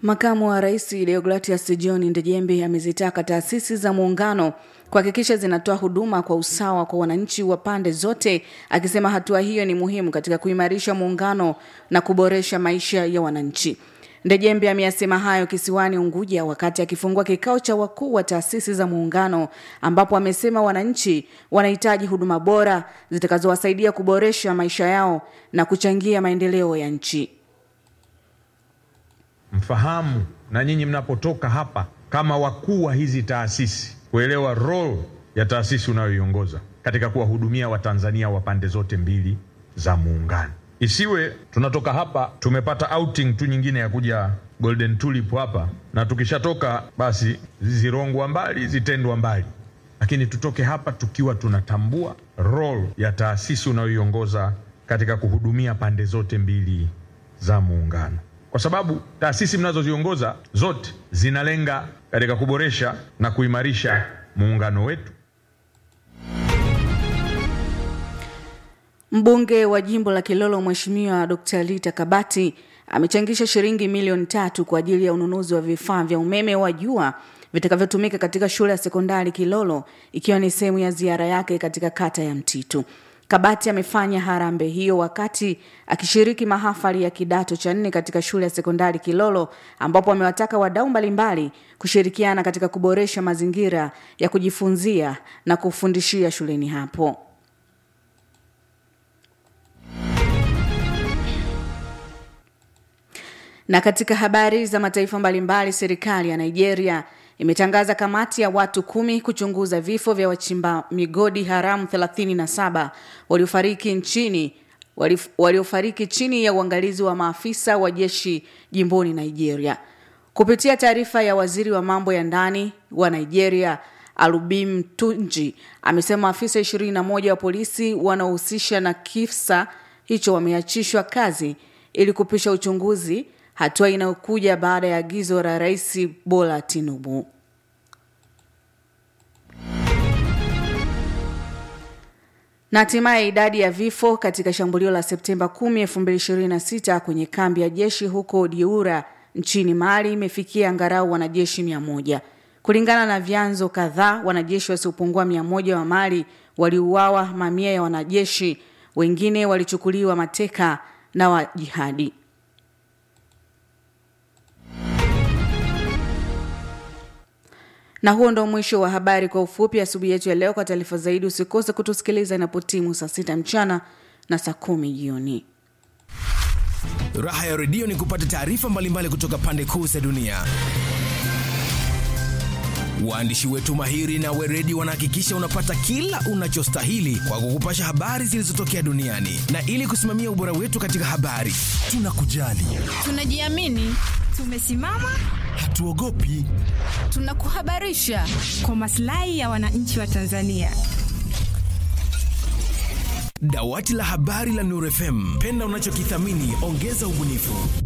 Makamu wa Rais Deogratias John Ndejembe amezitaka taasisi za muungano kuhakikisha zinatoa huduma kwa usawa kwa wananchi wa pande zote, akisema hatua hiyo ni muhimu katika kuimarisha muungano na kuboresha maisha ya wananchi. Ndejembe ameyasema hayo kisiwani Unguja wakati akifungua kikao cha wakuu wa taasisi za muungano, ambapo amesema wananchi wanahitaji huduma bora zitakazowasaidia kuboresha maisha yao na kuchangia maendeleo ya nchi. Mfahamu na nyinyi mnapotoka hapa kama wakuu wa hizi taasisi, kuelewa role ya taasisi unayoiongoza katika kuwahudumia Watanzania wa pande zote mbili za muungano. Isiwe tunatoka hapa tumepata outing tu nyingine ya kuja Golden Tulip hapa, na tukishatoka basi zirongwa mbali zitendwa mbali, lakini tutoke hapa tukiwa tunatambua role ya taasisi unayoiongoza katika kuhudumia pande zote mbili za muungano kwa sababu taasisi mnazoziongoza zote zinalenga katika kuboresha na kuimarisha muungano wetu. Mbunge wa jimbo la Kilolo Mheshimiwa Dr. Lita Kabati amechangisha shilingi milioni tatu kwa ajili ya ununuzi wa vifaa vya umeme wa jua vitakavyotumika katika shule ya sekondari Kilolo ikiwa ni sehemu ya ziara yake katika kata ya Mtitu. Kabati amefanya harambee hiyo wakati akishiriki mahafali ya kidato cha nne katika shule ya sekondari Kilolo ambapo amewataka wadau mbalimbali kushirikiana katika kuboresha mazingira ya kujifunzia na kufundishia shuleni hapo. Na katika habari za mataifa mbalimbali, serikali ya Nigeria imetangaza kamati ya watu kumi kuchunguza vifo vya wachimba migodi haramu 37 waliofariki nchini waliofariki chini ya uangalizi wa maafisa wa jeshi jimboni Nigeria. Kupitia taarifa ya waziri wa mambo ya ndani wa Nigeria Alubim Tunji amesema afisa 21 wa polisi wanaohusisha na kisa hicho wameachishwa kazi ili kupisha uchunguzi, hatua inayokuja baada ya agizo la Rais Bola Tinubu. Na hatimaye idadi ya vifo katika shambulio la Septemba 10, 2026 kwenye kambi ya jeshi huko Diura nchini Mali imefikia angalau wanajeshi 100. Kulingana na vyanzo kadhaa, wanajeshi wasiopungua 100 wa Mali waliuawa, mamia ya wanajeshi wengine walichukuliwa mateka na wajihadi. Na huo ndo mwisho wa habari kwa ufupi asubuhi yetu ya leo. Kwa taarifa zaidi, usikose kutusikiliza inapotimu saa sita mchana na saa kumi jioni. Raha ya redio ni kupata taarifa mbalimbali kutoka pande kuu za dunia. Waandishi wetu mahiri na weredi wanahakikisha unapata kila unachostahili kwa kukupasha habari zilizotokea duniani, na ili kusimamia ubora wetu katika habari, tunakujali, tunajiamini, tumesimama, hatuogopi, tunakuhabarisha kwa maslahi ya wananchi wa Tanzania. Dawati la habari la Nuru FM, penda unachokithamini, ongeza ubunifu.